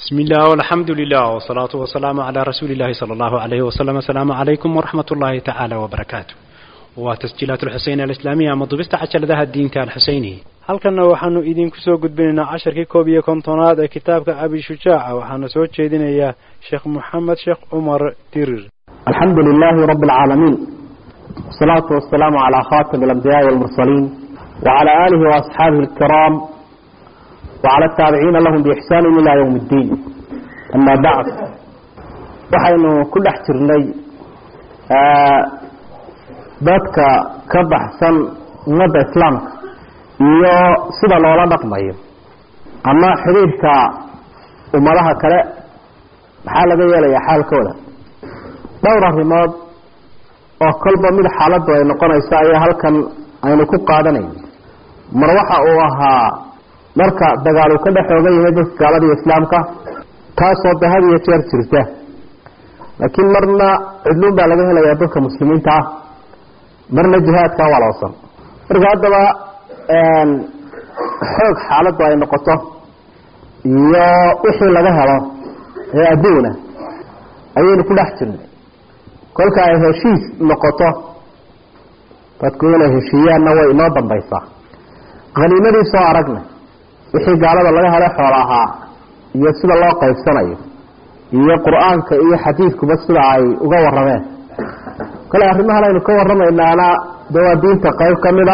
بسم الله والحمد لله والصلاة والسلام على رسول الله صلى الله عليه وسلم السلام عليكم ورحمة الله تعالى وبركاته وتسجيلات الحسين الإسلامية مضبست عشر ذا الدين الحسيني halkanna waxaanu idinku soo gudbinaynaa casharkii koob iyo kontonaad ee kitaabka abi shujaaca waxaana soo jeedinayaa sheekh moxamed sheekh cumar dirir alxamdu lilaahi rabi alcaalamiin wasalaatu wasalaamu calaa khatami alambiyaai walmursaliin wacala aalihi waasxaabihi alkiraam wacala ataabiciina lahum biixsaanin ilaa yowm ddiin ama bacd waxaynu ku dhex jirnay dadka ka baxsan ummadda islaamka iyo sida loola dhaqmayo ama xidhiirka ummadaha kale maxaa laga yeelayaa xaalkooda dhowr arrimood oo kolba mid xaaladdu ay noqonayso ayaa halkan aynu ku qaadanayno mar waxa uu ahaa marka dagaal uu ka dhex oogan yahay dadka gaalada iyo islaamka taasoo de had iyo jeer jirta laakiin marna cidluun baa laga helayaa dadka muslimiinta ah marna jihaadka waloosan marka haddaba xoog xaaladdu ay noqoto iyo wixii laga helo ee adduuna ayaynu ku dhex jirnay kolka ay heshiis noqoto dadku inay heshiiyaanna way inoo dambaysaa khaniimadii soo aragnay wixii gaalada laga helay xoolo ahaa iyo sida loo qaybsanayo iyo qur-aanka iyo xadiidkuba sida ay uga warrameen kale arrimahan aynu ka warramaynaana de waa diinta qayb ka mida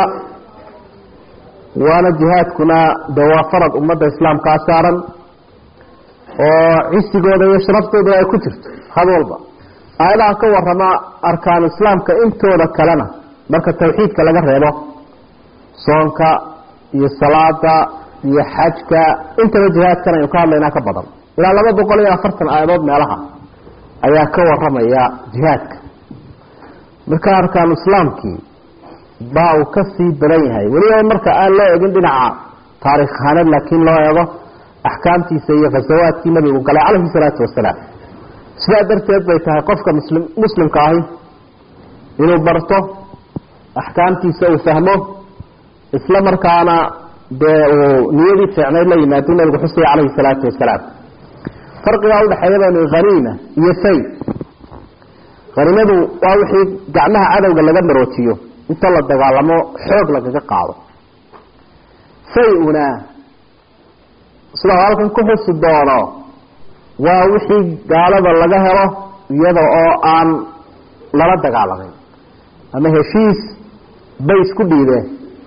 waana jihaadkuna de waa farad ummadda islaamkaa saaran oo cisigooda iyo sharaftooda ay ku jirto had walba aayadaha ka warrama arkaanu islaamka intooda kalena marka tawxiidka laga reebo soonka iyo salaada iyo xajka intaba jihaadkan aynu ka hadlaynaa ka badan ilaa laba boqol iyo afartan aayadood meelaha ayaa ka warramaya jihaadka marka arkaanu islaamkii baa uu ka sii badan yahay weliba marka aan loo egin dhinaca taarikh ahaaned laakiin loo eego axkaamtiisa iyo khasawaadkii nabigu galay calayhi salaatu wasalaam sidaa darteed bay tahay qofka muslim muslimka ahi inuu barto axkaamtiisa uu fahmo isla markaana dee uu niyadii fiicnayd la yimaado nabigu xusaya calayhi salaatu wasalaam farqigaa udhexeeya baynu haniima iyo fay haniimadu waa wixii gacmaha cadowga laga maroojiyo inta la dagaalamo xoog lagaga qaado fay-una sida halkan ku xusi doono waa wixii gaalada laga helo iyada oo aan lala dagaalamin ama heshiis bay isku dhiibeen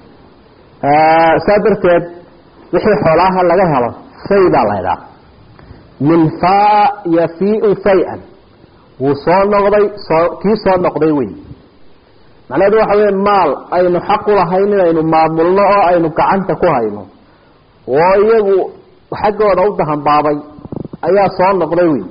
saa darteed wixii xoolaaha laga helo fay baa la ydhaha min faa yafiu fay-an wuu soo noqday soo kii soo noqday wey macnaheedu waxa weya maal aynu xaq u lahayn inaynu maamulno oo aynu gacanta ku hayno oo iyagu xaggooda u dahanbaabay ayaa soo noqday wey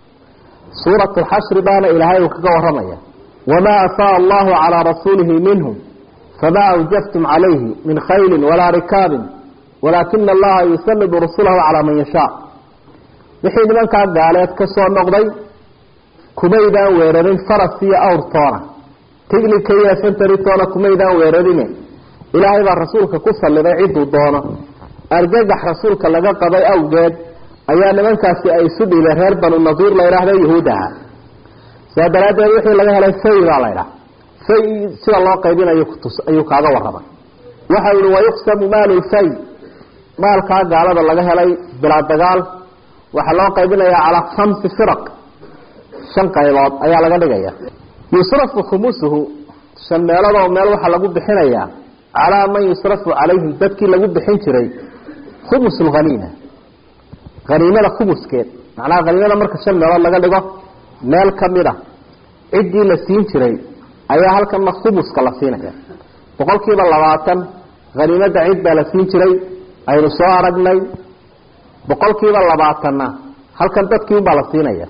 suurat lxashri baana ilaahay uu kaga warramaya wamaa afaa allahu calaa rasuulihi minhum famaa awjaftum calayhi min khaylin walaa rikaabin walaakina allaha yusalidu rasulahu calaa man yashaa wixii nimankaa gaaleed ka soo noqday kumaydaan weerarin faras iyo awrtoona tignika iyo santaritoona kumaydaan weerarine ilaahay baa rasuulka ku salliday cidduu doono argagax rasuulka laga qabay awgeed ayaa nimankaasi ay isu dhiibeen reer banu nadiir la ydhaahda yahuud aha sidaa daraaddeed wixii laga helay fay baa la ydhaha fay sida loo qaybinayo kutus ayuu kaaga warramay waxa yihi wayuqsamu maalu lfay maalkaa gaalada laga helay bilaa dagaal waxaa loo qaybinayaa calaa khamsi firaq shan qaybood ayaa laga dhigaya yusrafu khumusuhu shan meeladoo meel waxaa lagu bixinayaa calaa man yusrafu calayhim dadkii lagu bixin jiray khumus lhaniima haniimada khumuskeed macnaha haniimada marka shan meelood laga dhigo meel kamid a ciddii la siin jiray ayaa halkanna khumuska la siinaya boqol kiiba labaatan haniimada cid baa la siin jiray aynu soo aragnay boqol kiiba labaatanna halkan dadkii unbaa la siinaya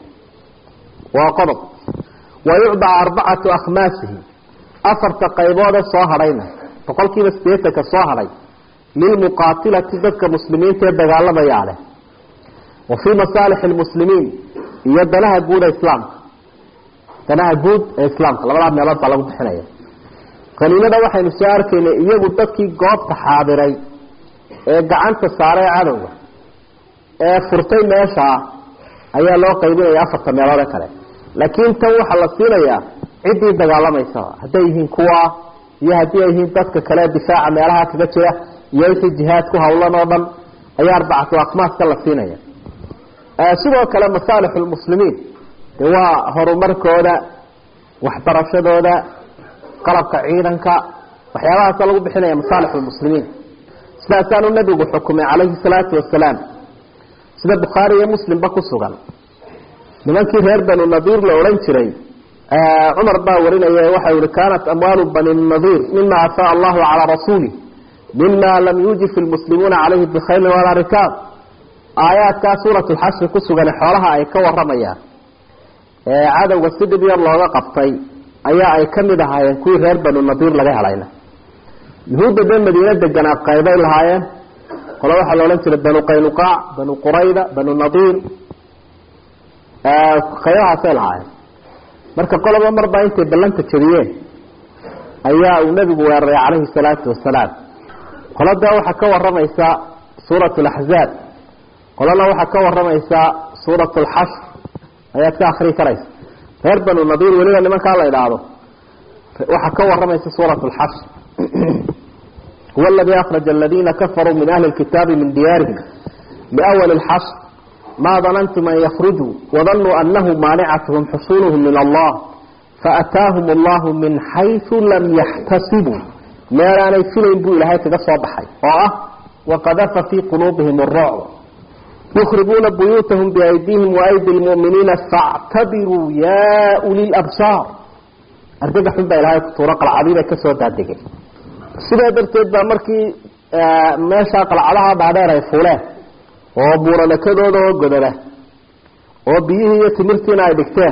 waa qodob wayucdaa arbacatu akhmaasihi afarta qayboode soo hadhayna boqol kiiba sideetanka soo hadhay lilmuqaatilati dadka muslimiinta ee dagaalamayaa leh wa fii masaalixi lmuslimiin iyo danaha guud ee islaamka danaha guud ee islaamka labadaa meelood baa lagu bixinaya qaniimada waxaynu soo arkaynay iyagu dadkii goobta xaadiray ee gacanta saaray cadowga ee furtay meeshaa ayaa loo qaybinaya afarta meeloode kale laakiin tan waxaa la siinayaa ciddii dagaalamaysa hadday yihiin kuwa iyo haddii ay yihiin dadka kale difaaca meelaha kaga jira iyo wixii jihaad ku hawlan oo dhan ayaa arbacatu akmaaska la siinaya sidoo kale masaalixu lmuslimiin de waa horumarkooda waxbarashadooda qalabka ciidanka waxyaabahaasa lagu bixinaya masaalix lmuslimiin sidaasaanu nabigu xukumay calayhi salaatu wasalaam sida bukhaari iyo muslimba ku sugan nimankii reer banu nadiir la odhan jiray cumar baa warinaya waxa yihi kaanat amwaalu bani nadiir mima afaa allahu calaa rasuulih mima lam yuujif lmuslimuuna calayhi bikhaylin walaa rikaab aayaadkaa suurat lxashri ku sugan xoolaha ay ka waramayaan ee cadowga si dhib yar looga qabtay ayaa ay ka mid ahaayeen kuwii reer banu nadiir laga helayna yuhuudda dee madiine deganaa qaybay lahaayeen qole waxaa la odhan jiray banu qaynuqaac banu qurayda banu nadiir qaybahaasay lahaayeen marka qoloba marbaa intay ballanta jabiyeen ayaa uu nebigu weeraray calayhi salaatu wasalaam qolada waxaa ka waramaysa suurat laxzaab qolana waxaa ka waramaysa suurat alxashr ayaad ka akrii karaysa reer banu nadiir weliba nimankaa la idhaahdo waxaa ka waramaysa suurat alxashr huwa aladii akhraja aladiina kafaruu min ahli lkitaabi min diyaarihim liawali lxashr ma danantum an yakrujuu wadanuu anahu maanicatuhum xusuuluhum min allah faataahum allahu min xaysu lam yaxtasibuu meelaanay filayn buu ilaahay kaga soo baxay oo ah waqadafa fii quluubihim arucb yukribuuna buyuutahum biaydihim waaydi lmuminiina factabiruu ya uli labsaar argaga xun baa ilahay kutuuro qalcadiibay kasoo daadegay sidaa darteed baa markii meeshaa qalcadaha dhaadheer ay fuleen oo buuranakadooda oo godada oo biyihii iyo timirtiina ay dhigteen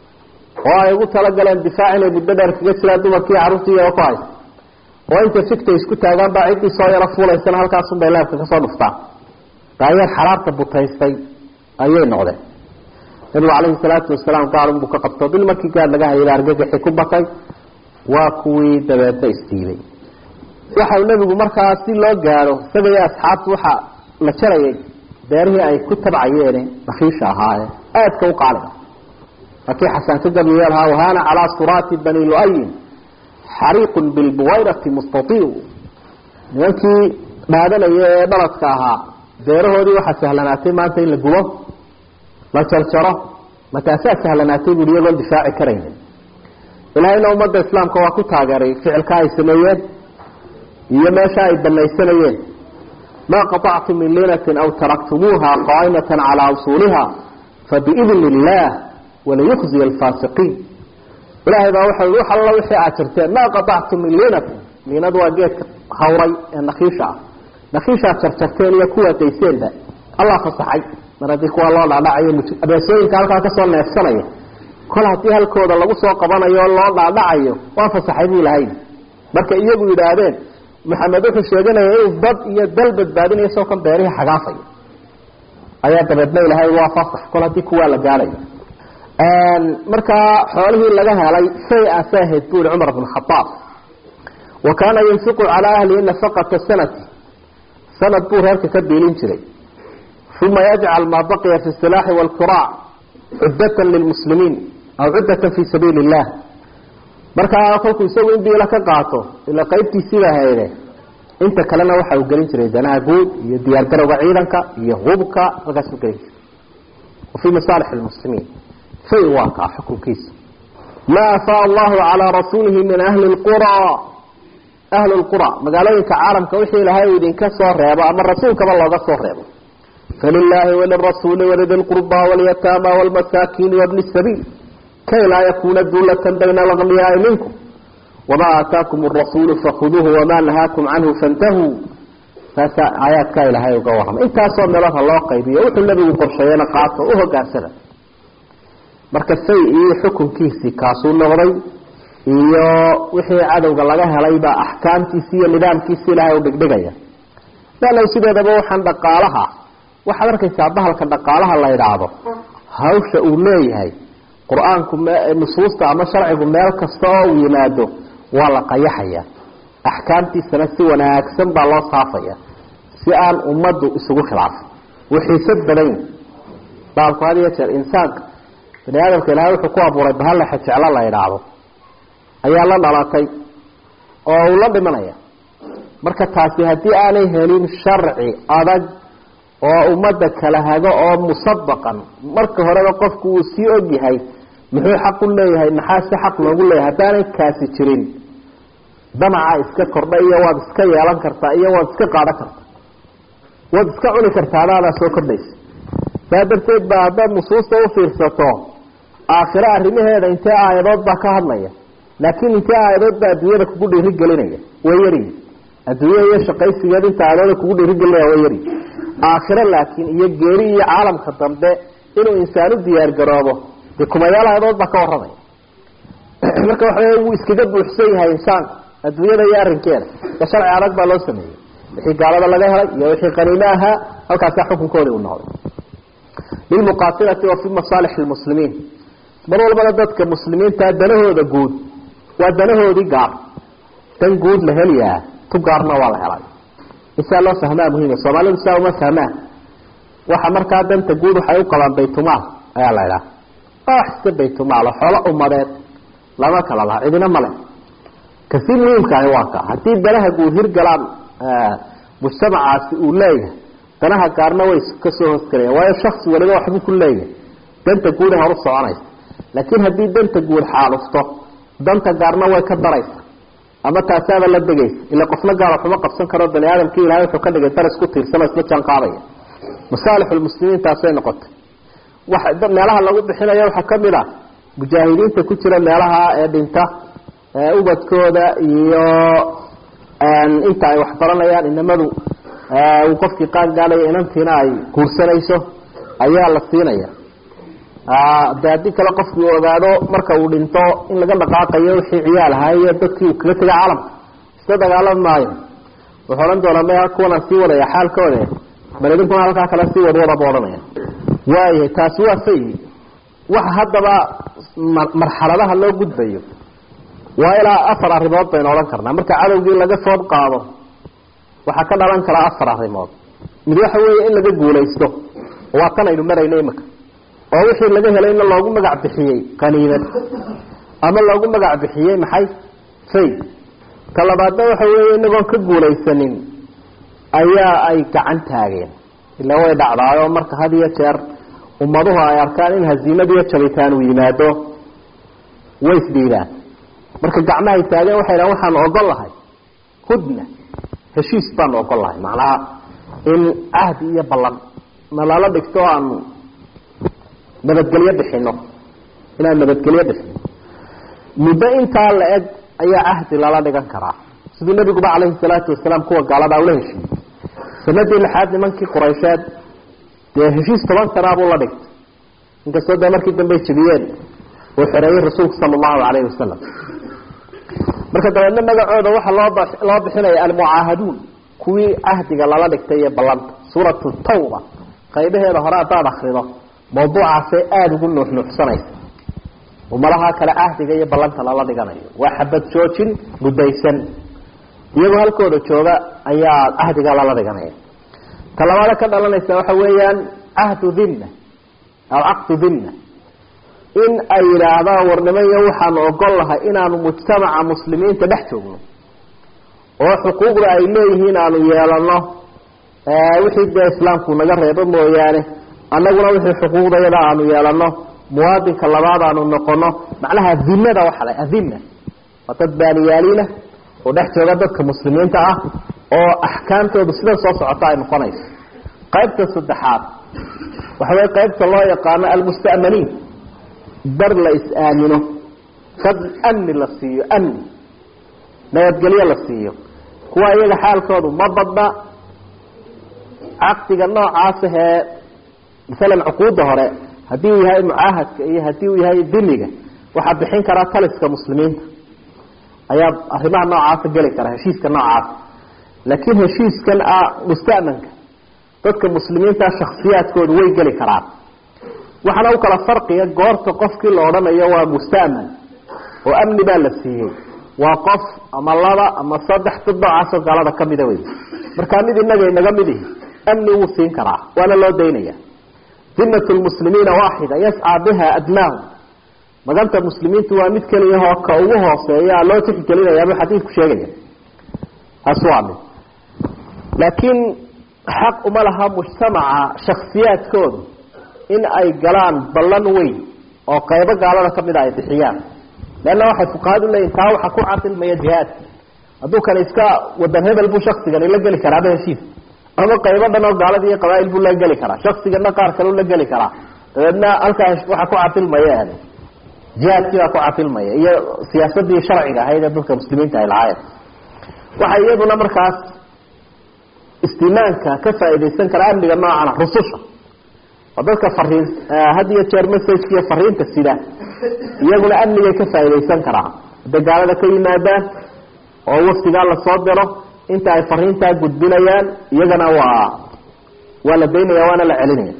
oo ay ugu talagaleen difaac inay muddo dheer kaga jiraan dumarkii carruurtii iyao ku haysa oo intay sigtay isku taagaan baa ciddii soo yaro fuulaysana halkaasunbay leebka kasoo dhuftaan daayeer xaraarta butaystay ayay noqdeen nabigu calayhi salaatu wasalaam gaal unbuu ka qabto bil markii gaad laga hayay argagaxi ku batay waa kuwii dabeedna isdiiday waxau nebigu markaa si loo gaadho isaga iyo asxaabtu waxa la jarayay beerihii ay ku tabcayeene nakiisha ahaaye aadka u qaaliga akii xasaan ka gabyeel ahaa wahana calaa suraati bani luayin xariiqun bilbuwayrati mustatiu nimankii dhaadanaya ee dhaladka ahaa beerahoodii waxaa sahlanaatay maanta in la gubo la jarjaro mataasaa sahlanaatay bui iyagoon difaaci karaynin ilaahayna ummadda islaamka waa ku taageeray ficilka ay sameeyeen iyo meesha ay banaysanayeen ma qaطactum min liinatin aw taraktumuuha qaa'imata calaa usuuliha fabiidni illah walayukhziya alfaasiqiin ilahay baa waxa wax alla wixii aad jirteen ma qaطactum min liinatin liinadu waa geedka hawray ee nakiisha ah nakiishaad jarjarteen iyo kuwa dayseenba allah fasaxay mar haddii kuwa loo dhaadhacayo abeesooyinka halkaa kasoo neefsanaya kol haddii halkooda lagu soo qabanayo o loo dhaadhacayo waa fasaxay buu lahay marka iyagu yidhaahdeen maxamed wuxuu sheeganaya inuu dad iyo dal badbaadinayo soo kan beerihii xagaafaya ayaa dabeedna ilahay waa fasax kol haddii kuwaa la gaadhayo markaa xoolihii laga helay shay aasa ahayd bu yihi cumar bn khaaab wa kaana yunfiqu calaa ahlihi nafaqata sanati sanad buu reerka ka biilin jiray uma yajcal maa baqiya fi silaaxi waalkuraac cuddatan lilmuslimiin aw cuddatan fi sabiili illah markaa kolkuu isagu in biila ka qaato ila qaybtiisiiba hayde inta kalena waxa uu gelin jiray danaha guud iyo diyaargarowga ciidanka iyo hubka halkaasuu gelin jiray wa fii masaalix lmuslimiin fay waa kaa xukunkiisa ma afaa allahu calaa rasuulihi min ahli lqura ahlu lqura magaalooyinka caalamka wixii ilahay uu idinka soo reebo ama rasuulkaba looga soo reebo falilaahi walirasuuli walidi lqurba walyataama walmasaakiini wabni sabiil kay laa yakuna duulatan bayna alagniyaai minkum wamaa aataakum arasuulu fakhuduuhu wamaa nahaakum canhu fantahuu saasa aayaadkaa ilaahay uga warramay intaasoo meeloodha loo qaybiyo wuxuu nebigu qorsheeyena qaato u hogaansada marka say iyo xukunkiisii kaasuu noqday iyo wixii cadowga laga helaybaa axkaamtiisi iyo nidaamkiisi ilaahay u dhigdhigaya laalow sideedaba waxaan dhaqaalaha waxaad arkaysaa bahalka dhaqaalaha la idhaahdo hawsha uu leeyahay qur-aanku nusuusta ama sharcigu meel kasta oo uu yimaado waa la qayaxaya axkaamtiisana si wanaagsan baa loo saafaya si aan ummaddu isugu khilaafin wuu xiisad badan baalku had iyo jeer insaanka bani aadamka ilaahay wuxuu ku abuuray bahalaxa jeclo la idhaahdo ayaa la dhalatay oo uu la dhimanaya marka taasi haddii aanay helin sharci adag oo ummadda kala hago oo musabaqan marka horeba qofku uu sii og yahay muxuu xaq u leeyahay maxaa si xaq loogu leeyahay haddaanay kaasi jirin damaca iska kordha iyo waad iska yeelan kartaa iyo waad iska qaadhan kartaa waad iska cuni kartaa adaadaa soo kordhaysa saa darteed baa haddaad nusuusta ufiirsato aakhiro arrimaheeda intee aayadood baa ka hadlaya laakiin intee aayadood baa adduunyada kugu dhiirigelinaya way yaryihin adduunya iyo shaqaysigeed inta aayadooda kugu dhiirigelinaya way yaryihin aakhiro laakiin iyo geeri iyo caalamka dambe inuu insaan u diyaar garoobo dee kumayaal aayadood baa ka warramaya marka waxa wey wuu iskaga buuxsan yahay insaanka adduunyada iyo arrinkeeda ee sharci adag baa loo sameeyey wixii gaalada laga helay iyo wixii qaniime ahaa halkaasaa xukunkoodii u noqday lilmuqaatilati wa fi masaalix lmuslimiin mar walbana dadka muslimiinta danahooda guud waa danahoodii gaar dan guud la heliyaa tu gaarna waa la helay isaa loo fahmaa muhiima soomaalidu saa uma fahmaan waxa markaa danta guud waxay u qabaan baytumaal ayaa la idhaha wax iska baytumaalo xoolo umadeed lama kala laha cidina male kasi muhiimkaahi waa ka haddii danaha guud hirgalaan mujtamacaasi uu leeyahay danaha gaarna way kasoo hoosgalayan waayo shaksi waliba waxbuu ku leeyahay danta guud ee horu soconaysa laakiin haddii danta guud xaalufto danta gaarna way ka daraysa ama taasaaba la degaysa ila qofna gaar waxuma qabsan karo bani aadamkii ilahay wuxuu ka dhigay dar isku tiirsano isla jaan qaadaya masaalixulmuslimiin taasay noqotay waxa meelaha lagu bixinayo waxaa kamid ah mujaahidiinta ku jira meelaha ee dhinta ubadkooda iyo inta ay waxbaranayaan inamadu uu qofkii qaan gaadhaya inantiina ay guursanayso ayaa la siinaya de haddii kale qofkii uu ogaado marka uu dhinto in laga dhaqaaqayo wixii ciyaal ahaa iyo dadkii uu kaga tegay caalamka iska dagaalami maayo wuxuu odhan doonaa me kuwanaan sii wadaya xaalkooda bal idinkuna halkaa kale sii wadwada bu odhanaya waayahay taasi waa fay waxa haddaba marxaladaha loo gudbayo waa ilaa afar arrimood baynu odhan karnaa marka cadowgii laga food qaado waxaa ka dhalan karaa afar arrimood mid waxa weeye in laga guulaysto waa tan aynu marayno imika oo wixii laga helayna loogu magac bixiyey qaniimad ama loogu magac bixiyey maxay fay ka labaadna waxa weeye inagoon ka guulaysanin ayaa ay gacan taageen ila way dhacdaayo marka had iyo jeer ummaduhu ay arkaan in haziimad iyo jabitaan uu yimaado way isdhiibaan marka gacmahay taageen waxay dhahan waxaanu ogol lahay hudna heshiis baanu ogol lahay macnaha in cahdi iyo ballan na lala dhigto aanu nabadgelyo bixino inaan nabadgelyo bixino muddo intaa la eg ayaa cahdi lala dhigan karaa siduu nabiguba calayhi salaatu wasalaam kuwa gaaladaa ula heshiiyey sanadii lixaad nimankii quraysheed dee heshiis toban sanaa buu la dhigtay inkastoo dee markii dambey jebiyeen uu xoreeyey rasuulku sala allahu calayhi wasalam marka dabeedna magacooda waxaa loo loo bixinaya almucaahaduun kuwii cahdiga lala dhigtay iyo ballanta suuratu tawba qaybaheeda hore haddaad akrido mawduucaasay aada ugu nuuxnuuxsanaysa umalaha kale cahdiga iyo ballanta lala dhiganayo waa xabad joojin mudaysan iyagoo halkooda jooga ayaa cahdiga lala dhiganaya talabaada ka dhalanaysa waxa weeyaan cahdu dhimna aw caqdu dhimna in ay yidhaahdaan warnimayo waxaanu ogol lahay inaanu mujtamaca muslimiinta dhex joogno oo xuquuqda ay leeyihiin aanu yeelano wixii dee islaamku naga reebo mooyaane annaguna wixii xuquuqdayada aanu yeelano muwaadinka labaad aanu noqono macnaha dhimada waxa la adhima waa dad baaniyaaliina oo dhex jooga dadka muslimiinta ah oo axkaamtoodu sida soo socota ay noqonayso qaybta saddexaad waxa way qaybta loo yaqaano almusta'maniin dar la is-aamino dad amni la siiyo amni nabadgelyo la siiyo kuwa iyaga xaalkoodu ma badna caqdiga noocaas ahee masalan cuquudda hore haddii uu yahay mucaahadka iyo haddii uu yahay dimiga waxaa bixin karaa taliska muslimiinta ayaa arrimaha noocaasa geli kara heshiiska noocaasa laakiin heshiiskan ah musta'manka dadka muslimiinta shaksiyaadkoodu way geli karaan waxaana u kala farqiya goorta qofkii la odhanayo waa musta'man oo amni baa la siiyey waa qof ama laba ama saddex dad noocaasoo gaalada kamida wey markaa mid inaga inaga mid ihi amni wuu siin karaa waana loo daynaya dimat lmuslimiina waaxida yascaa biha adnaahum maganta muslimiintu waa mid keliyahoo ka ugu hooseeya loo tixgelinaya buu xadiidku sheegaya taas waa mid laakiin xaq uma laha mujtamaca shaksiyaadkoodu in ay galaan ballan weyn oo qaybo gaalada ka mida ay bixiyaan leanna waxay fuqahadu leeyihin taa waxaa ku cadilmaya jihaadka hadduu kan iska wadan hebel buu shaksigani la geli karaaba heshiis ama qaybo dhan oo gaalada iyo qabaail buu la geli karaa shaksigana qaar kaleu la geli karaa dabeedna halkaa waxaa ku cadilmaya jihaadkii baa ku cadilmaya iyo siyaasadii sharciga ahayd ee dadka muslimiinta ay lahaayeen waxay iyaduna markaas istimaanka ka faaidaysan kara amniga noocana rususha oo dadka fariin had iyo jeer messageiyo fariinta sida iyaguna amnigay ka faaidaysan karaa hadday gaalada ka yimaadaan oo waftigaa lasoo diro inta ay fariintaa gudbinayaan iyagana waa waa la daynaya waana la celinaya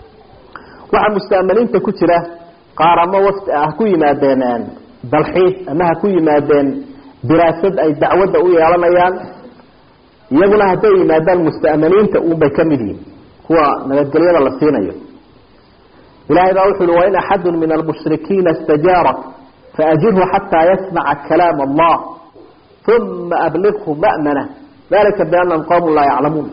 waxaa musta'maniinta ku jira qaar ama wafti ha ku yimaadeen dalxiis ama ha ku yimaadeen diraasad ay dacwadda u yeelanayaan iyaguna hadday yimaadaan musta'maniinta unbay ka mid yihin kuwa nabadgelyada la siinayo ilahay baa wuxu uhi wain axadu min almushrikiina istajaarak faajirhu xataa yasmaca kalaam allah uma ablighu ma'mana dalika bianahum qawmun laa yaclamuun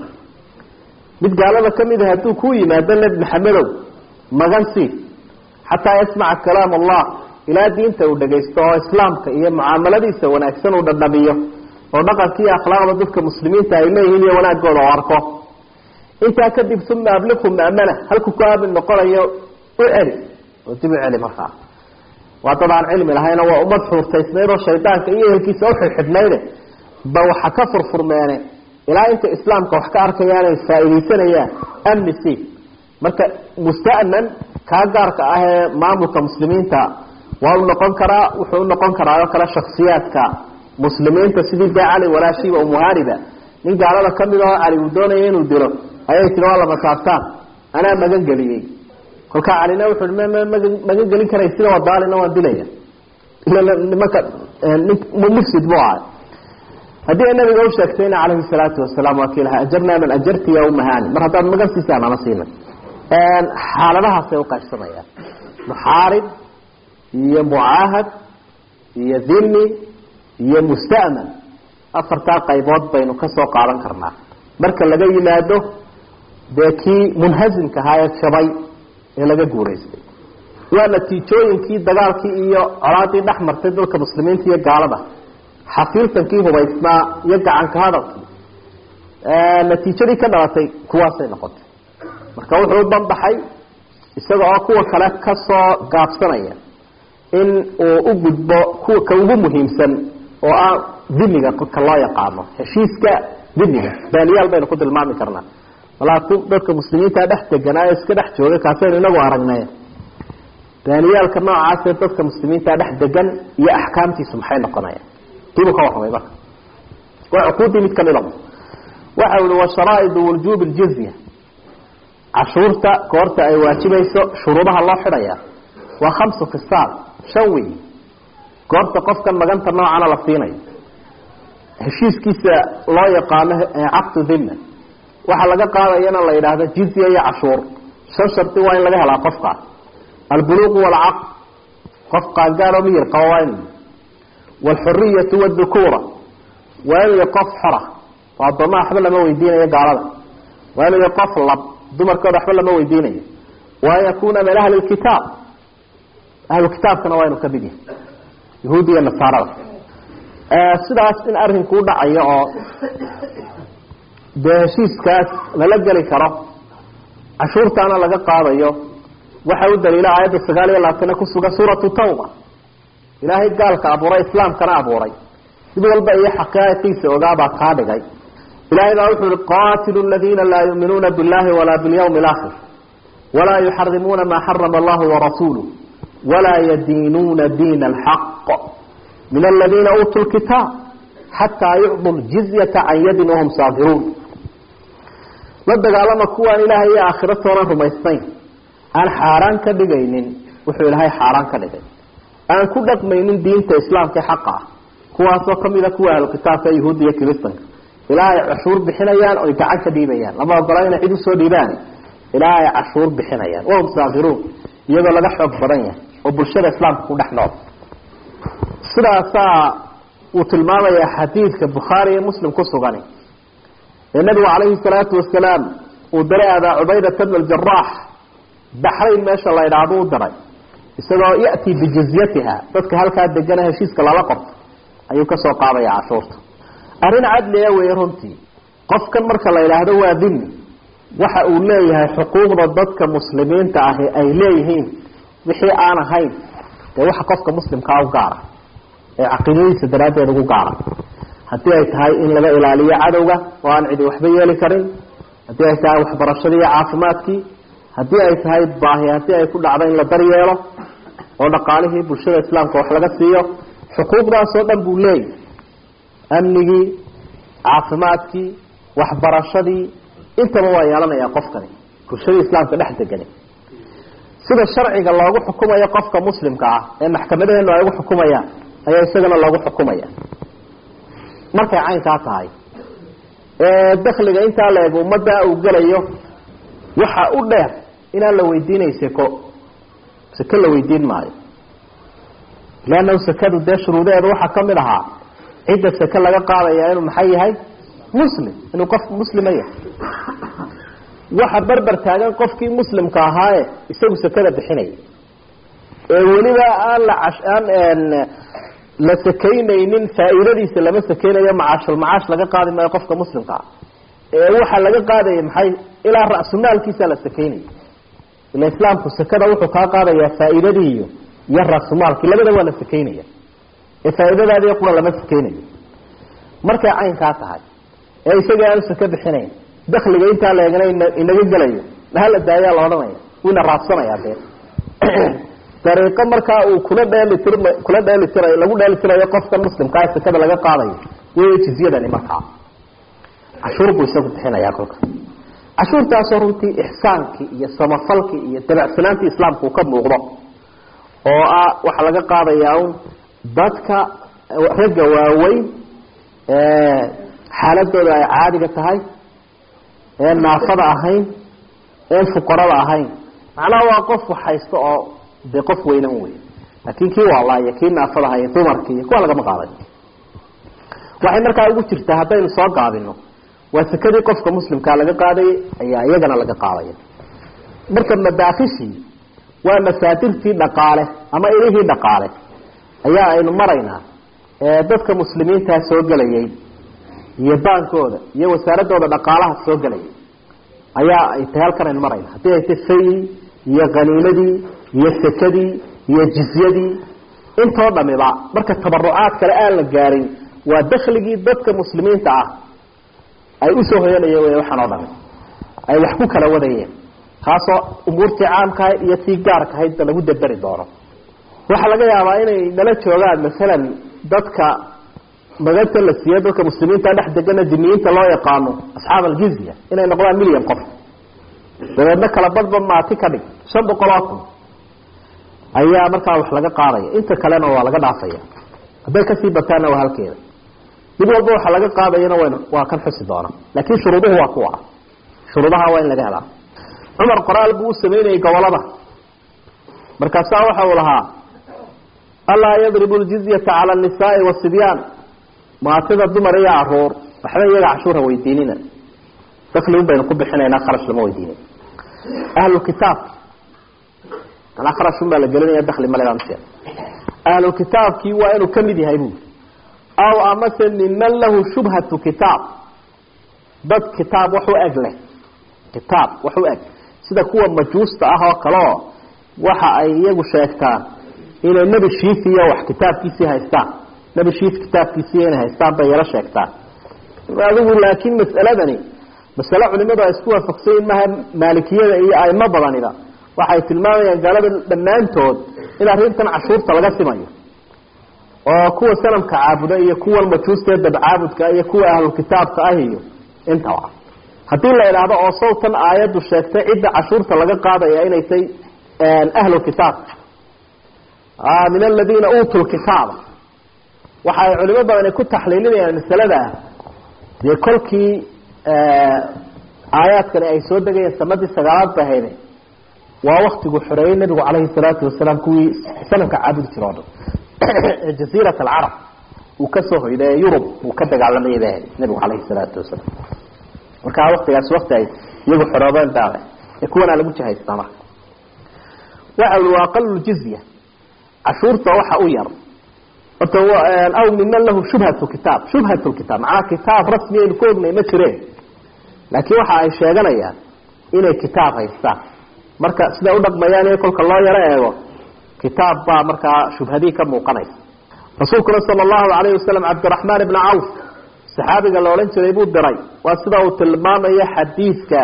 mid gaalada ka mid a hadduu ku yimaado nebi maxamedow magan sii xataa yasmaca kalaam allah ilaa diinta uu dhagaysto oo islaamka iyo mucaamaladiisa wanaagsan uu dhadhamiyo oo dhaqanka iyo akhlaaqda dadka muslimiinta ay leeyihiin iyo wanaagooda oo arko intaa kadib uma abliqhu ma'mana halku ku aamin noqonayo u celi oo dib u celi markaa waa dad aan cilmi lahayna waa ummad xuurtaysnayd oo shaydaanka iyo ehelkiisa uxidxidhnayde ba waxa ka furfurmeene ilaa inta islaamka wax ka arkayaan ay faaidaysanayaan amni c marka musta'man kaa gaarka ah ee maamulka muslimiinta waa u noqon karaa wuxuu u noqon karaa oo kale shaksiyaadka muslimiinta sidii dee cali walaashiiba umuhariba nin gaalada kamid aho cali uu doonaya inuu dilo ayay tiri waa lama saabtaan anaa magan geliyey kolkaa calina wuxu i m magan gelin karay sida wadaalina waan dilaya nimanka mufsid bu ahay haddii ay nabiga usheegtayna calayhi salaatu wasalaam waa kii lahaa ajarnaa man ajarti ya umahani mar haddaad magan siisaan ama siina xaaladahaasay uqaybsamayaan muxaarib iyo mucaahad iyo dhimi iyo musta'man afartaa qaybood baynu kasoo qaadan karnaa marka laga yimaado dee kii munhazimka ahaa ee shabay ee laga guuraystay waa natiijooyinkii dagaalkii iyo colaadii dhex martay dadka muslimiinta iyo gaalada xafiiltankii hubaysnaa iyo gacanka hadalkii natiijadii ka dhalatay kuwaasay noqotay marka wuxuu u banbaxay isaga oo kuwa kale kasoo gaabsanaya in uu u gudbo kuwa ka ugu muhiimsan oo ah dimiga ka loo yaqaano heshiiska dimiga baaniyaal baynu ku tilmaami karnaa walaa dadka muslimiinta dhex deganaa ee iska dhex jooga kaasaynu inagu aragnay baaniyaalka noocaasee dadka muslimiinta dhex degan iyo axkaamtiisu maxay noqonayaan dibu ka warramay marka waa cuquudii mid kamid a waxa ui washaraa'idu wujuubi ljizya cashuurta goorta ay waajibayso shuruudaha loo xidhaya waa khamsu khisaal shan wey goorta qofkan maganta noocana la siinayo heshiiskiisa loo yaqaano caqdu dhimma waxaa laga qaadayana la yidhaahdo jizya iyo cashuur shan shardi waa in laga helaa qofkaas albuluuqu walcaqd qof qaangaadoo miyir qaba waa inu waalxuriyatu wadukuura waa inuu yahy qof xora oo addoomaa waxba lama weydiinayo gaalada waa inuu yahy qof lab dumarkooda waxba lama weydiinayo wa an yakuna min ahli lkitaab ahlu kitaabkana waa inuu kamid yahay yahuudi iyo nasaarada sidaas in arinku u dhacayo oo dee heshiiskaas lala geli karo cashuurtaana laga qaadayo waxa u daliila aayadda sagaal iyo labaatana kusugan suuratu tawba ilaahay gaalka abuuray islaamkana abuuray mid walba iyo xaqaaqiisa ogaabaa kaa dhigay ilahay baa wuxuu ihi qaatilu ladiina laa yuuminuuna billahi walaa bilyawmi alaakhir walaa yuxarimuuna maa xarama allahu warasuuluh walaa yadiinuuna diina alxaq min aladiina uutuu lkitaab xataa yucdu ljizyata can yadin wahum saafiruun la dagaalama kuwaan ilaahay iyo aakhiro toonan rumaysnayn aan xaaraan ka dhigaynin wuxuu ilaahay xaaraan ka dhigay aan ku dhaqmaynin diinta islaamka ee xaqa ah kuwaasoo kamida kuwa ahlu kitaabka yahuudda iyo kiristanka ilaa ay cashuur bixinayaan oy gacan ka dhiibayaan lama ogola inay cid usoo dhiibaan ilaa ay cashuur bixinayaan wahum saakiruun iyadoo laga xoog badan yahay oo bulshada islaamka ku dhex nool sidaasaa uu tilmaamayaa xadiidka bukhaari iyo muslim ku sugani ee nabigu calayhi salaatu wasalaam uu diray abaa cubaydata bn aljaraax baxrayn meesha la idhaahdo u diray isagoo ya'tii bijizyatiha dadka halkaa degana heshiiska lala qorto ayuu kasoo qaadaya cashuurta arrin cadliga weeye runtii qofkan marka la idhaahdo waa dimi waxa uu leeyahay xuquuqda dadka muslimiinta ahi ay leeyihiin wixii aan ahayn dee waxa qofka muslimkaa u gaara ee caqiidadiisa daraaddeed ugu gaara haddii ay tahay in laga ilaaliyo cadowga oo aan cidi waxba yeeli karin haddii ay tahay waxbarashadii iyo caafimaadkii haddii ay tahay baahi haddii ay ku dhacdo in la daryeelo oo dhaqaalihii bulshada islaamka wax laga siiyo xuquuqdaasoo dhan buu leeyahy amnigii caafimaadkii waxbarashadii intaba waa yeelanayaa qofkani bulshadii islaamka dhex degani sida sharciga loogu xukumayo qofka muslimka ah ee maxkamadaheenu ay ugu xukumayaan ayaa isagana loogu xukumaya markay caynkaa tahay ee dakliga intaa la eg ummadda uu gelayo waxa u dheer inaan la weydiinay seko seke la weydiin maayo leannahu sekadu dee shuruudaheeda waxaa kamid ahaa cidda seke laga qaadaya inuu maxay yahay muslim inuu qof muslima yahay waxa berber taagan qofkii muslimka ahaaye isagu sekada bixinaya ee weliba aan la aan la sakaynaynin faa'iidadiisa lama sakeynayo macaashul macaash laga qaadi maayo qofka muslimka ah ee waxaa laga qaadaya maxay ilaa ra'sumaalkiisa la sakaynaya ila islaamku sekada wuxuu kaa qaadayaa faa'iidadii iyo iyo ra'sumaalkii labada waa la sakaynaya ee faa'iidadaadii qura lama sakeynayo markay caynkaa tahay ee isaga aanu sake bixinayn dakliga intaa la eegana inaga gelayo hala daayaa la odhanaya wina raadsanaya dee dariiqo markaa uu kula dheelitir kula dheelitirayo lagu dheelitirayo qofkan muslimkaa sekada laga qaadayo wey jizyadani markaa cashuur buu isagu bixinayaa kolka cashuurtaasoo runtii ixsaankii iyo samafalkii iyo dabecsanaantii islaamka uu ka muuqdo oo ah waxaa laga qaadayaa un dadka ragga waaweyn xaaladooda ay caadiga tahay een naafada ahayn een fuqarada ahayn macnaha waa qof waxhaysto oo dee qof weynan wey laakin kii waalaayo kii naafada ahay dumarkii kuwa lagama qaaday waxay markaa ugu jirtaa haddaynu soo gaabino waa sekadii qofka muslimkaa laga qaadayay ayaa iyagana laga qaadaya marka madaafishii waa masaadirtii dhaqaale ama ilihii dhaqaale ayaa aynu maraynaa ee dadka muslimiintaa soo gelayay iyo baankooda iyo wasaaradooda dhaqaalaha soo gelayay ayaa ay tahay halkan aynu marayna haddii ay tay fayi iyo qaniimadii iyo sekadii iyo jizyadii intoo dhamiba marka tabarucaad kale aan la gaarin waa dakligii dadka muslimiinta ah ay usoo hoyanayeen wey waxaan oo dhami ay wax ku kala wadayeen taasoo umuurtii caamkahayd iyo tii gaarkahaydba lagu daberi doono waxaa laga yaabaa inay nala joogaan masalan dadka maganta la siiyo dadka muslimiinta dhex degana diniyiinta loo yaqaano asxaab aljizya inay noqdaan milyan qof dabeedna kala badba maati ka dhig shan boqol oo kun ayaa markaa wax laga qaadaya inta kalena waa laga dhaafaya hadday kasii bataanna waa halkeeda mid walba waxa laga qaadayana wn waa kan xusi doona laakin shuruuduhu waa kuwa shuruudaha waa in laga helaa cumar qoraal buu u sameynayay gobolada markaasaa waxa uu lahaa alaa yadribu ljizyata cala anisaai wasibyaan maatida dumar iyo caruur waxba iyaga cashuura weydiinina dakligun baynu ku bixinaynaa kharash lama weydiinin ahlulkitaabki manaa kharashun baa la gelinaya dakli maleamse ahlulkitaabkii waa inuu kamid yahay bui aw amase miman lahu shubhatu kitaab dad kitaab wax u eg leh kitaab wax u eg sida kuwa majuusta ah oo kale oo waxa ay iyagu sheegtaan inay nebi shiif iyo wax kitaabkiisii haystaan nebi shiif kitaabkiisii inay haystaan bay yaro sheegtaan adigu laakiin mas'aladani masale culimadu ay isku waafaqsanyiin maha maalikiyada iyo aimo badaniba waxay tilmaamayaan gaalada dhammaantood in arrintan cashuurta laga simayo oo kuwa sanamka caabuda iyo kuwan majuustaee dabcaabudka iyo kuwa ahlulkitaabka ah iyo intaba haddii la idhaahdo oo sawtan aayaddu sheegtay cidda cashuurta laga qaadaya inay tay ahlulkitaab min aladiina uutuu lkitaaba waxa ay culimo badani ku taxliilinayaan masalada dee kolkii aayaadkani ay soo degayeen sanadii sagaalaad ba hayde waa waktigu xoreeyey nabigu calayhi salaatu wasalaam kuwii sanamka caabudi jiro o dhan jaziirat alcarab uu kasoo hoyday ee yurub uu ka dagaalamayay bay ahayd nabigu calayhi salaatu wasalaam markaa waktigaas wakti ay iyagu xoroobeen baale ee kuwanaa lagu jihaystaa marka waxa ui waa aqalu jizya cashuurta waxa u yar horta aw miman lahu shubhatu kitaab shubhatu kitaab macnaha kitaab rasmi aynu ku ognay ma jireen laakiin waxa ay sheeganayaan inay kitaab haystaan marka siday udhaqmayaan in kolka loo yaro eego kitaab baa markaa shubhadii ka muuqanaysa rasuulkuna sala allahu alayhi wasalam cabdiraxmaan ibna cawf saxaabiga la odhan jiray buu diray waa sida uu tilmaamayo xadiidka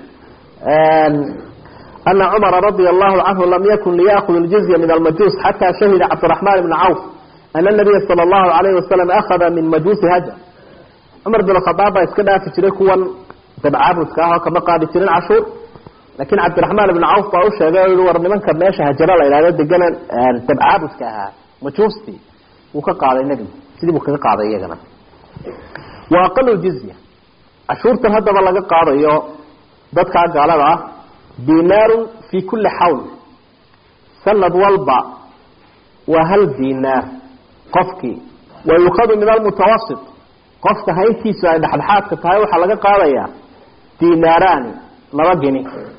ana cumara radia allahu canhu lam yakun liyakud ljizya min almajuus xataa shahida cabdiraxmaan ibna cawf ana nabiya sala allahu alayhi wasalam akhada min majuusi hajar cumar bin khadaab baa iska dhaafi jiray kuwan dabcaabudka ah oo kama qaadi jirin cashuur laakiin cabdiraxmaan ibna cawf baa u sheegay o yihi war nimanka meesha hajaro la yidhahdo degana dabcaabudka ahaa majuustii wuu ka qaaday nebigu sidii buu kaga qaaday iyagana wa aqalu jizya cashuurtan haddaba laga qaadayo dadkaa gaalada ah dinaarun fi kulli xawl sanad walba waa hal dinaar qofkii wa yukhadu min almutawasit qofka hayntiisu ay dhexdhexaadka tahay waxaa laga qaadayaa dinaaraani laba gini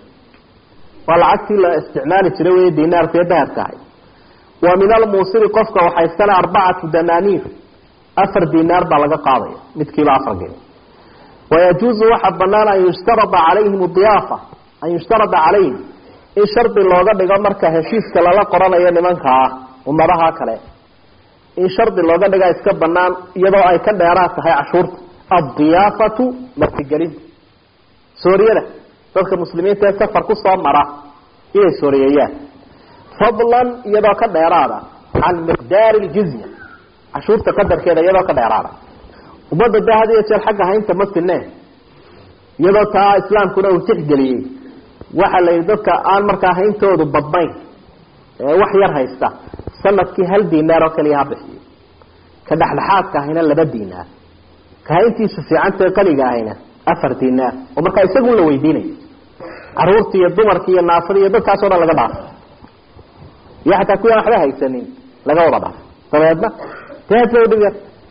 waa lacagtii la isticmaali jiray wey dinaarku ee dahabka ahay wa min almuusiri qofka waxaysana arbacatu danaaniir afar dinaar baa laga qaadaya midkiiba afar gini wayajuuzu waxaa banaan an yushtarada calayhim diyaafa an yushtarada calayhim in shardi looga dhigo marka heshiiska lala qoranayo nimankaa ummadaha kale in shardi looga dhigaa iska banaan iyadoo ay ka dheeraad tahay cashuurta addiyaafatu martigelinta sooriyada dadka muslimiinta ee safar kusoo mara inay sooriyeeyaan fadlan iyadoo ka dheeraada can miqdaari ljizya cashuurta qadarkeeda iyadoo ka dheeraada ummadda de had iyo jeer xagga haynta ma sineen iyadoo taa islaamkuna uu tixgeliyey waxaa la yidhi dadka aan markaa hayntoodu badnayn ee wax yar haysta sanadkii hal dinaar oo kaliya ha bixiyo ka dhexdhexaadka ahayna laba dinaar ka hayntiisu fiicantae qaniga ahayna afar dinaar oo markaa isagun la weydiinayo caruurtii iyo dumarkii iyo naafadii iyo dadkaasoo dhan laga dhaafo iyo xataa kuwaan waxba haysanin laga wada dhaafo dabeedna dee hadba udhiga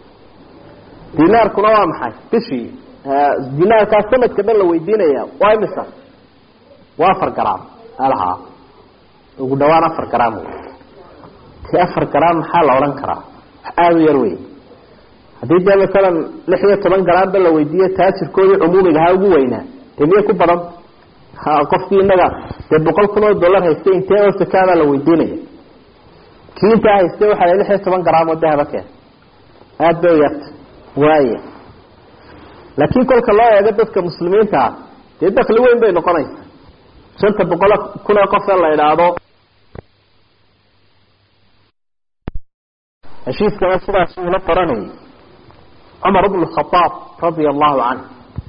dinaarkuna waa maxay bishii dinaarkaa sanadka dhan la weydiinaya waa imisa waa afar gram alahaa ugu dhawaan afar gram ti afar gram maxaa la odhan karaa wax aada u yar wey haddii dee masalan lix iyo toban gramba la weydiiyo taajirkoodii cumuumiga ha ugu weynaa dee miyay ku badan qofkii inaga dee boqol kun oo dollar haystay intee oo sakaabaa la weydiinaya kii intaa haystay waxaa la lix iyo toban gram oo dahaba keen aada bay u yarta waaya laakiin kolka loo eego dadka muslimiinta ah dee dakli weyn bay noqonaysa shanta boqol kun oo qof ee la idhaahdo heshiiskana sidaas uula qoranayay cumar bnu khadaab radia allahu canh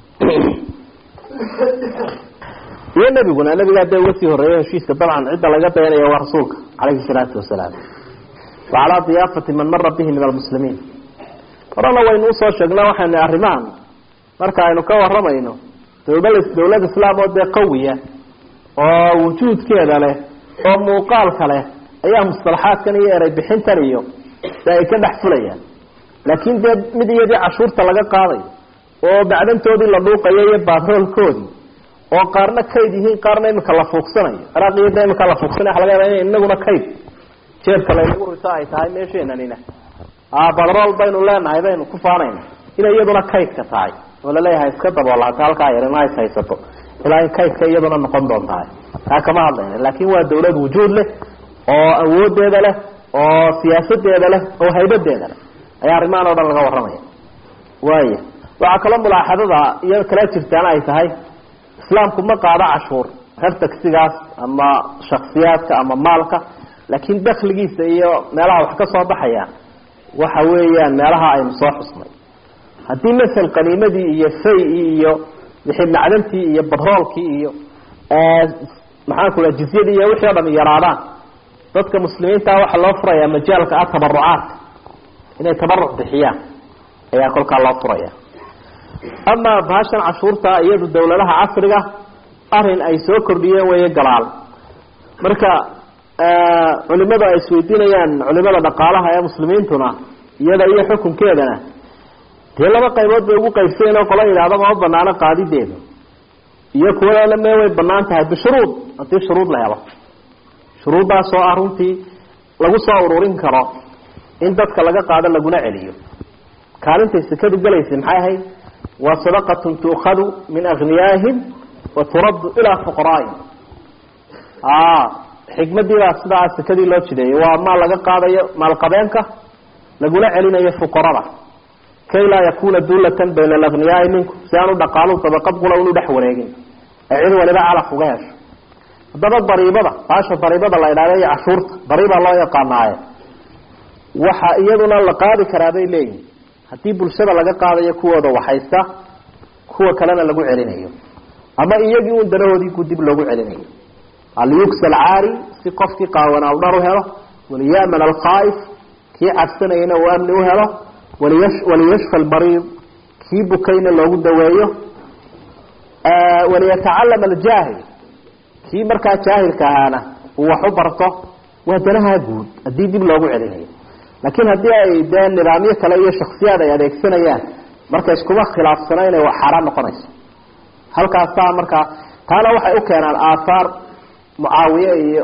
iyo nebiguna nebigaa dee uga sii horreeyay heshiiska dabcan cidda laga dayanaya waa rasuulka calayhi salaatu wasalaam wa calaa diyaafati man mara bihi min almuslimiin horena waynu usoo sheegnaa waxaynu arrimahan marka aynu ka waramayno dawla dawlad islaam oo dee qawiya oo wujuudkeeda leh oo muuqaalka leh ayaa mustalaxaadkan iyo erey bixintan iyo de ay ka dhex fulayaan laakiin dee mid iyadii cashuurta laga qaadayo oo bacdantoodii la dhuuqayo iyo baatroolkoodii oo qaarna kayd yihiin qaarna imika la fuuqsanayo ciraaq iyo de imika la fuuqsanay waxa laga yaaba in inaguna kayd jeebka laynagu rito ay tahay meesheenanina badrool baynu leenahay baynu ku faanayna inay iyaduna kaydka tahay oo laleeyahay iska daboolaata halkaa yarina is haysato ilaa in kaydka iyaduna noqon doontahay taa kama hadlayna laakin waa dawlad wujuud leh oo awoodeeda leh oo siyaasadeeda leh oo haybadeeda leh ayaa arrimahan o dhan laga warramaya waaya waxaa kaloo mulaaxadada iyo kala jirtaana ay tahay islaamku ma qaado cashuur reer tagsigaas ama shaksiyaadka ama maalka laakiin dakligiisa iyo meelaha wax ka soo baxaya waxa weeyaan meelaha aynu soo xusnay haddii masel qaniimadii iyo fay-i iyo wixii macdantii iyo batroolkii iyo maxaan ku laha jizyadii iyo wixii o dham yaraadaan dadka muslimiinta waxaa loo furayaa majaalka ah tabarucaadka inay tabaruc bixiyaan ayaa kolkaa loo furaya amaa bahashan cashuurta iyadu dawladaha casriga arin ay soo kordhiyeen weeye galaal marka culimadu ay isweydiinayaan culimada dhaqaalaha ee muslimiintuna iyada iyo xukunkeedana dee laba qaybood bay ugu qaybsayeen oo qola yidhahda ma banaano qaadideedu iyo kuwana me way banaan tahay bishuruud haddii shuruud la helo shuruuddaas oo ah runtii lagu soo ururin karo in dadka laga qaado laguna celiyo kaalintay sekadu gelaysay maxay ahayd waa sadaqatun tuukhadu min aghniyaahim wa turaddu ilaa fuqaraa'ihim xikmadiibaa sidaa sekadii loo jideeyay waa maal laga qaadayo maalqabeenka laguna celinayo fuqarada kay laa yakuna dullatan bayna alaghniyaai minkum si aanu dhaqaalu dabaqad qula unu dhex wareegin ee cid waliba calaf uga hesho haddaba dariibada baasha dariibada la idhahda iyo cashuurta dariibaa loo yaqaanaaye waxa iyaduna la qaadi karaa bay leeyihin haddii bulshada laga qaadayo kuwooda waxaysta kuwa kalena lagu celinayo ama iyagii un danahoodii ku dib loogu celinayo aliyugsa alcaari si qofkii qaawanaa u dhar u helo waliyaman alkhaa'if kii cabsanayana uu amni u helo waliyashfa albariid kii bukayna loogu daweeyo waliyatacalam aljaahil kii markaa jaahilka ahaana uu wax u barto waa danaha guud haddii dib loogu celinayo laakiin haddii ay dee nidaamyo kale iyo shaksiyaad ay adeegsanayaan marka iskuma khilaafsana inay xaaraan noqonayso halkaasaa markaa taana waxay u keenaan aathaar mucaawiye iyo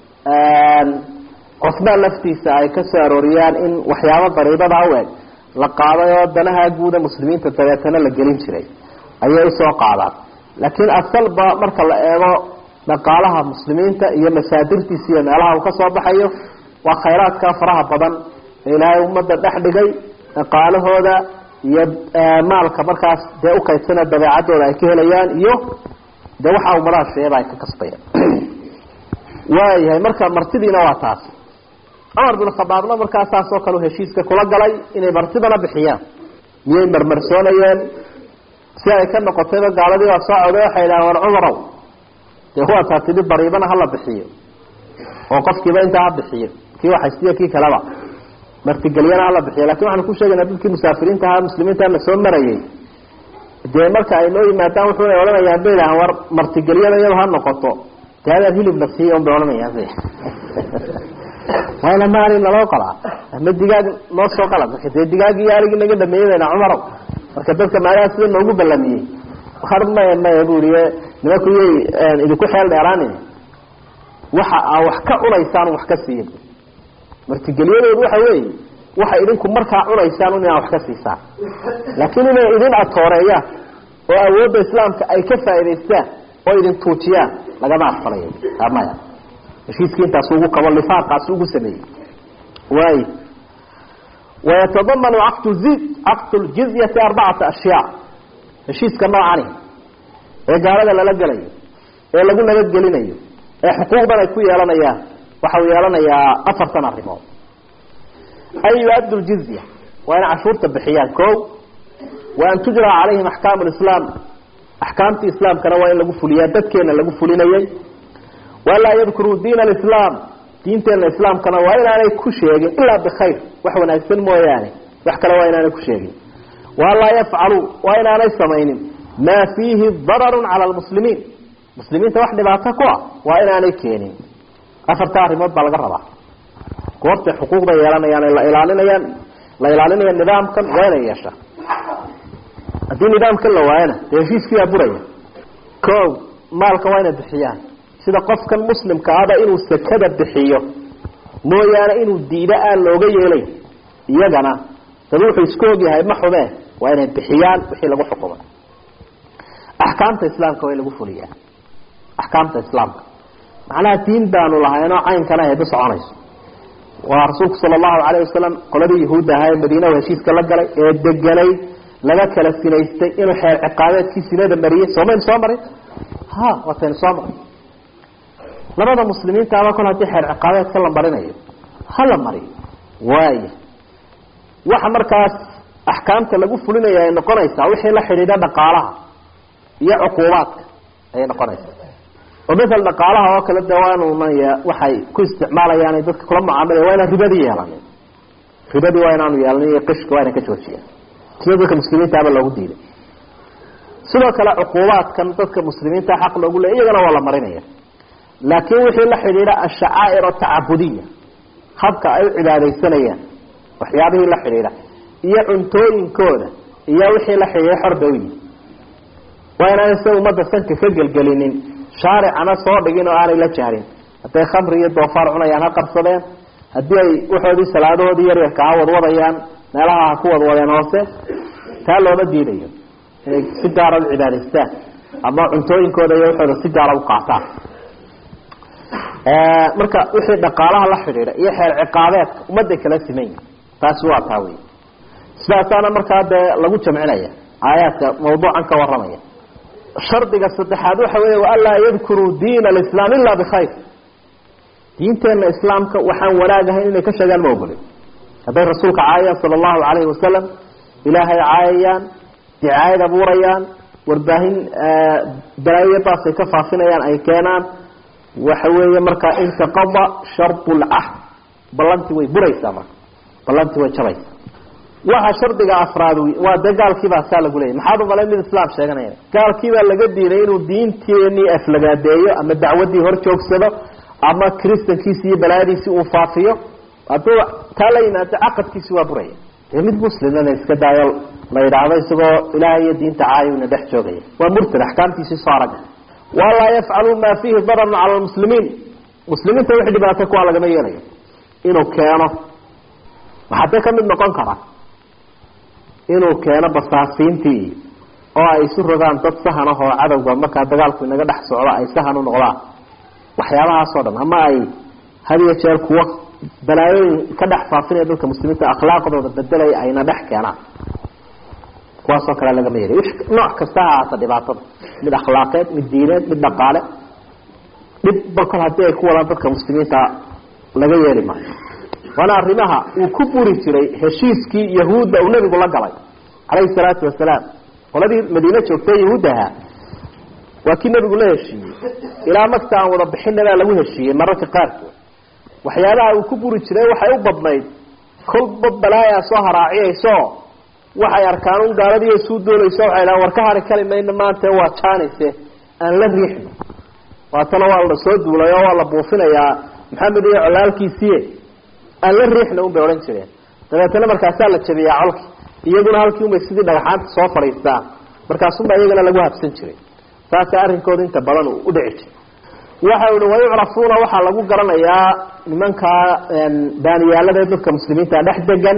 cusmaan laftiisa ay ka soo arooriyaan in waxyaabo dariibada u eg la qaaday oo danaha guuda muslimiinta dabeetana la gelin jiray ayay usoo qaadaan laakiin asalba marka la eego dhaqaalaha muslimiinta iyo masaadirtiisa iyo meelaha uu kasoo baxayo waa khayraadka faraha badan ee ilaahay ummadda dhex dhigay dhaqaalahooda iyo maalka markaas dee ukaysana dabeecadooda ay ka helayaan iyo dee waxa ummadaha sheeba ay ka kasbayaan waayahay marka martidiina waa taas cumar bin khadaabna markaa saas oo kale heshiiska kula galay inay martidana bixiyaan miyay marmarsoonayeen si ay ka noqotayba gaaladii waa soo coday waxay idhahan war cumarow dee waataa tidhi dariibana hala bixiyo oo qofkiiba intaa ha bixiyo kii waxaysiyo kii kaleba martigelyana hala bixiyo lakin waxaanu ku sheegaynaa dadkii musaafiriinta ahaa muslimiintana soo marayay dee marka ay noo yimaadaan wuxuuna odhanayaan bay idhahan war martigelyada iyado ha noqoto dee adaad hilibna siiya un bay odhanayaan mayna maalin naloo qalaa ama digaag noo soo qala marka dee digaagii iyo aligii naga dhameeyey bayna cumarow marka dadka maalaha sida noogu ballamiyey har maya maya buri nimanku yay idinku xeel dheeraanin waxa aa wax ka cunaysaan wax ka siiya martigeliyadoodu waxa weeye waxa idinku markaa cunaysaan un inaa wax ka siisaan laakiin inay idin atooreeyaan oo awoodda islaamka ay ka faa'idaystaan oo idin tuujiyaan lagama aqbalayo maya heshiiskii intaas ugu kabo lifaaqaas ugu sameeyey waay wayatadamanu caqd zi caqd ljizyati arbacata ashyaa heshiiska noocani ee gaalada lala gelayo ee lagu nabadgelinayo ee xuquuqdan ay ku yeelanayaan waxa uu yeelanayaa afartan arrimood an yu-addu ljizya waa inay cashuurta bixiyaan ko wa an tujra calayhim axkaamu lislaam axkaamtii islaamkana waa in lagu fuliyaa dadkeena lagu fulinayay walaa yadkuruu diin alislaam diinteena islaamkana waa inaanay ku sheegin ilaa bikhayr wax wanaagsan mooyaane wax kale waa inaanay ku sheegin walaa yafcaluu waa inaanay samaynin maa fiihi dararun cala lmuslimiin muslimiinta wax dhibaato ku ah waa inaanay keenin afarta arrimood baa laga rabaa goortay xuquuqda yeelanayaan la ilaalinayaan la ilaalinaya nidaamkan waa inay yeeshaa haddii nidaamkan la waayana dee heshiiskiibaa buraya ko maalka waa inay bixiyaan sida qofkan muslimka ahba inuu sakada bixiyo mooyaane inuu diido aan looga yeelay iyagana dad wuxuu isku ogyahay ma xumee waa inay bixiyaan wixii lagu xukumay axkaamta islaamka waa in lagu fuliyaa axkaamta islaamka macnaha diin baanu lahaynoo caynkana ayba soconayso waa rasuulku sala allahu calayh wasalam qoladii yahuudda ahaa ee madiina heshiiska la galay ee deganay laga kala sinaystay inuu xeer ciqaabeedkii sinada mariyey soomaynu soo marin ha waataynu soo marin labada muslimiintaaba kol haddii xeer ciqaabeedka la marinayo ha la mariyo waaya waxa markaas axkaamta lagu fulinaya ay noqonaysaa wixii la xidhiidha dhaqaalaha iyo cuquubaadka ayay noqonaysaa oo masel dhaqaalaha oo kale de waanunaya waxay ku isticmaalayaan ay dadka kula mucaamilaya waa inaan ribadii yeelanin ribadii waa inaanu yeelanin iyo qishka waa ina ka joojiya sida dadka muslimiintaaba loogu diiday sidoo kale cuquubaadkan dadka muslimiinta xaq loogu leey iyagana waa la marinaya laakiin wixii la xidhiidha ashacaa'ir atacabudiya habka ay u cibaadaysanayaan waxyaabihii la xidhiidha iyo cuntooyinkooda iyo wixii la xidhiidha xorba u yihi waa inaanay se ummadda sanka ka gelgelinin shaaricana soo dhigin oo aanay la jahrin hadday khamri iyo doofaar cunayaan ha qarsadeen haddii ay waxoodii salaadahoodii yaryarka ha wadwadayaan meelaha ha ku wadwadeen hoose taa looma diidayo inay si gaara u cibaadaystaan ama cuntooyinkooda iyo waxooda si gaara u qaataan marka wixii dhaqaalaha la xidhiidha iyo xeer ciqaabeedka ummadday kala simayn taasi waa taa wey sidaasaana markaa dee lagu jamcinaya aayaadka mawduucan ka waramaya shardiga saddexaad waxa weeye waanlaa yadkuruu diin alislaam ila bikhayr diinteena islaamka waxaan wanaagahayn inay ka sheegaan ma ogolin hadday rasuulka caayayaan sala allahu calayhi wasalam ilaahay caayayaan dicaayad abuurayaan warbaahin balaayadaasay ka faafinayaan ay keenaan waxa weeye markaa intaqada shardu lcahd ballantii way buraysaa marka ballantii way jabaysaa waxa shardiga afraad waa dee gaalkiibaa saa lagu leeyay maxaad umalayn mid islaam sheeganaya gaalkiibaa laga diiday inuu diinteenii aflagaadeeyo ama dacwadii hor joogsado ama kristankiisi iyo balaayadiisii uu faafiyo hadduu taa la yimaado caqadkiisi waa buraya dee mid muslimana iska daayo la yidhaahdo isagoo ilaahay iyo diinta caayuna dhex joogaya waa murtad axkaamtiisii soo arag walaa yafcalu maa fiihi dararun cala lmuslimiin muslimiinta wixii dhibaato kuwaa lagama yeelayo inuu keeno waxaa dee kamid noqon kara inuu keeno basaasiintii oo ay isu rogaan dad sahan ah oo cadowga markaa dagaalku inaga dhex socdo ay sahan u noqdaan waxyaabahaasoo dhan ama ay had iyo jeer kuwo balaayooyin ka dhex faafinaya dadka muslimiinta akhlaaqdooda bedelaya ayna dhex keenaan kuwaasoo kale lagama yeelay nooc kasta ha ahaata dhibaatada mid akhlaaqeed mid diineed mid dhaqaale dhib bal kol haddii ay ku wadaan dadka muslimiinta laga yeeli maayo waana arrimaha uu ku buri jiray heshiiskii yahuudda uu nebigu la galay calayhi salaatu wasalaam qoladii madiine joogtay yahuuddaha waa kii nebigu la heshiiyey ilaa magta aan wada bixinabaa lagu heshiiyey mararka qaarkood waxyaabaha uu ku buri jiray waxay u badnayd kolba balaayaa soo haraaciyayso waxay arkaan un gaaladiiyo suu doonayso waxay dhahan war ka hari kari mayna maanta waa jaanayse aan la riixno waatana waa la soo duulay oo waa la buufinayaa maxamed iyo colaalkiisiiye aan la riixna un bay odhan jireen dabeetana markaasaa la jabiyaa colki iyaguna halkii unbay sidii dhagaxaanta soo fadhiistaan markaasunbaa iyagana lagu habsan jiray saasa arrinkooda inta badan u dhici jiray waxa uhi wayucrafuuna waxaa lagu garanayaa nimankaa daaniyaalada dadka muslimiinta dhex degan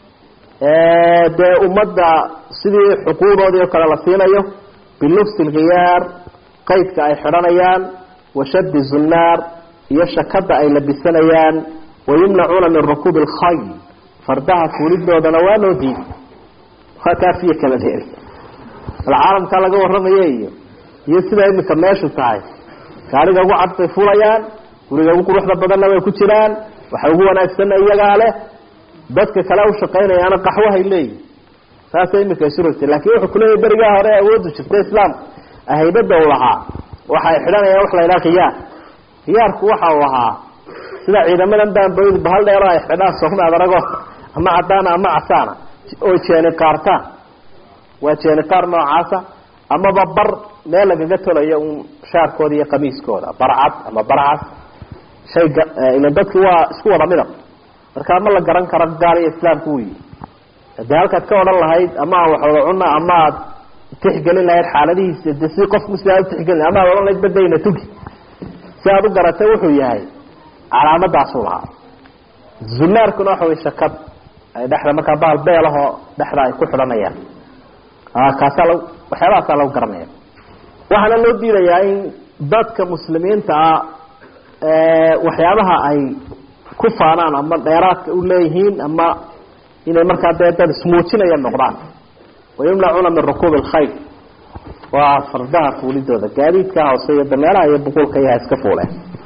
dee ummadda sidii xuquuqdoodii oo kale la siinayo bilufsi lkhiyaar qaydka ay xidhanayaan washaddi zunnaar iyo shakada ay labisanayaan wayumnacuuna min rukuubi alkhayl fardaha fuulidoodana waa loo diiday waa kaafiyo kala dheeri bal caalamkaa laga warramayo iyo iyo sida iminka meeshu tahay gaariga ugu cad bay fulayaan guriga ugu quruxda badanna way ku jiraan waxa ugu wanaagsanna iyagaa leh dadka kale u shaqaynayaana qaxwahay leeyihin saasay iminka isu rogtay laakiin wuxuu kuleeyahy berigaa hore awooddu jirta islaamka haybada u lahaa waxay xidhanayaan wax la ydhaha khiyaar khiyaarku waxa uu ahaa sida ciidamadan baanboydu bahal dheero ay xidhaan soomaad arago ama cadaana ama casaana oo jeeni qaartaan waa jeeni qaar noocaasa amaba bar meel lagaga tolayo un shaarkooda iyo qamiiskooda barcad ama barcas shayga ilan dadki waa isku wada midab markaa ma la garan karo gaal iyo islaamku uu yihi dee halkaad ka odhan lahayd ama aan wax wada cuna ama aad tixgelin lahayd xaaladihiisa de si qof muslim aad utixgelin ama aad odhan lahayd badayna tugi si aad u garatay wuxuu yahay calaamadaasu lahaa zunaarkuna waxa way shakad ay dhexda markaa bahal beelahoo dhexda ay ku xidhanayaan kaasaa la waxyaabahaasaa lagu garanaya waxaana loo diidayaa in dadka muslimiinta ah waxyaabaha ay ku faanaan ama dheeraadka u leeyihiin ama inay markaa dee dad ismuujinaya noqdaan wayumnacuuna min rukuubi alkhayr waa fardaha fuulidooda gaadiidka hoose iyo dameeraha iyo buquulka iyaha iska fuuleen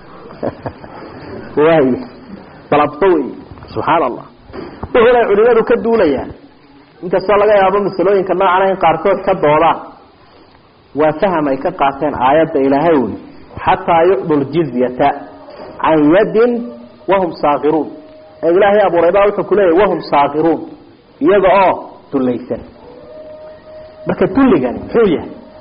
waay dalabto wey subxaan allah wuxuuna culimadu ka duulayaan inkastoo laga yaabo masalooyinka noocan in qaarkood ka doodaan waa faham ay ka qaateen aayadda ilaahay uli xataa yucdu ljizyata can yadin wahum saakiruun ee ilaahay abuuray baa wuxuu kuleeyahy wahum saakiruun iyaga oo dulaysan marka dulligani muxuu yahay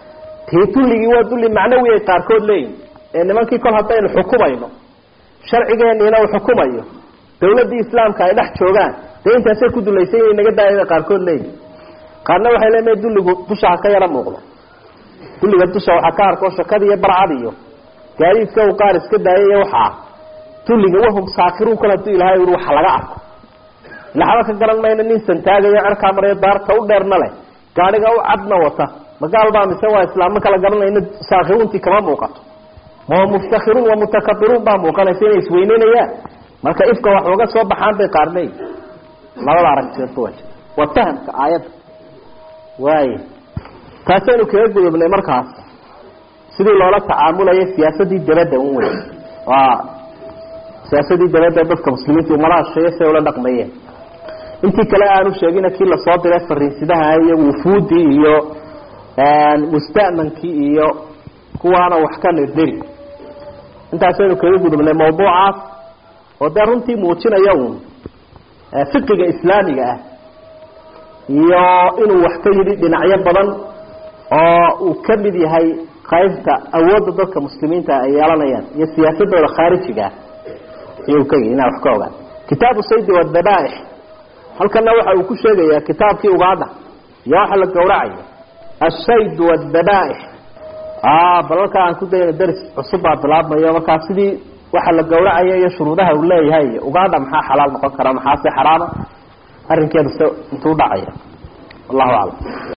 tii dulligii waa dulli macnawi ay qaarkood leeyihin ee nimankii kol haddaynu xukumayno sharcigeeniina uu xukumayo dawladdii islaamka ay dhex joogaan dee intaasay ku dulaysan inay naga daaya qaarkood leeyihin qaarna waxay leedahay dulligu dusha ha ka yaro muuqdo dulliga dusha waxaa ka arko shakada iyo barcad iyo gaadiidka uu qaar iska daayay iyo waxaa dulliga wahum saakiruun kol haduu ilahay ui waxa laga arko laxba ka garan mayno nin santaagayo cerkaa marayo daarta u dheerna leh gaadhiga u cadna wata magaal baa mise waa islaamma kala garanayna saakiruuntii kama muuqato ma muftakiruun wa mutakabiruun baa muuqanaysa inay isweyneynayaan marka ifka wax uga soo baxaan bay qaar leeyihin labada aragtidoodba waa jirta waa fahamka aayadda waaya taasaynu kaga gudubnay markaas sidii loola tacaamulayo siyaasadii dabadda un wey waa siyaasadii dabadda dadka muslimiinta umadaha sheeye siay ula dhaqmayeen intii kale aanu sheegina kii lasoo diray fariinsidaha iyo wufuudii iyo musta'mankii iyo kuwaana wax ka nirdiri intaasaynu kaga gudubnay mawduucaas oo dee runtii muujinaya uun fiqiga islaamiga ah iyo inuu wax ka yidhi dhinacyo badan oo uu ka mid yahay qaybta awoodda dadka muslimiinta ay yeelanayaan iyo siyaasadooda khaarijiga ah ayuu ka yidhi inaa wax ka ogaan kitaabu saydi wadabaaix halkana waxa uu ku sheegayaa kitaabkii ugaadha iyo waxa la gawracayo ashayd wadabaaix balalka aan ku dayna daris cusub baa bilaabmayo markaa sidii waxa la gawracayo iyo shuruudaha uu leeyahay ugaadha maxaa xalaal noqon kara maxaase xaraama arrinkeedu se intuu dhacaya wallahu aclam